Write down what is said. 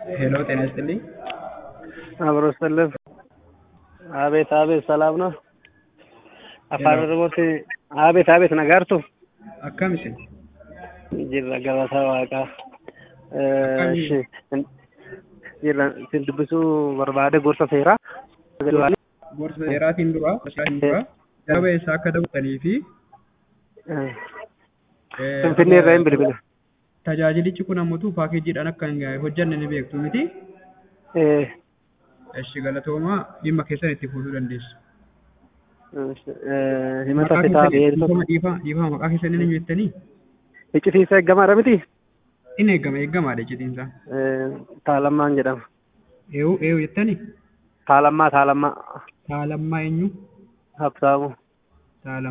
ሄሎ ጤና ይስጥልኝ። አብሮ ስልፍ አቤት አቤት ሰላም ነው። አፋን ኦሮሞቲ አቤት አቤት ነጋርቱ akkam isin jirra gabaasa waaqaa እሺ jirra isin dubbisuu barbaade gorsa seeraa gorsa seeraatiin dura seeraatiin dura darba eessaa akka dabatanii fi finfinnee irraa hin bilbila tajaajilichi kun ammoo paakeejiidhaan akka hin hojjanne ni beektu miti. Eshi galatoomaa dhimma keessan itti fuutuu dandeessu. himata fitaa beelto dhiifaa dhiifaa maqaa keessan ni jettanii iccitiisa eeggamaadha miti in eeggama eeggamaadha iccitiinsa. taalammaan jedhama Eewu eewu jettanii taalammaa taalammaa taalammaa eenyu habsaamu taalammaa.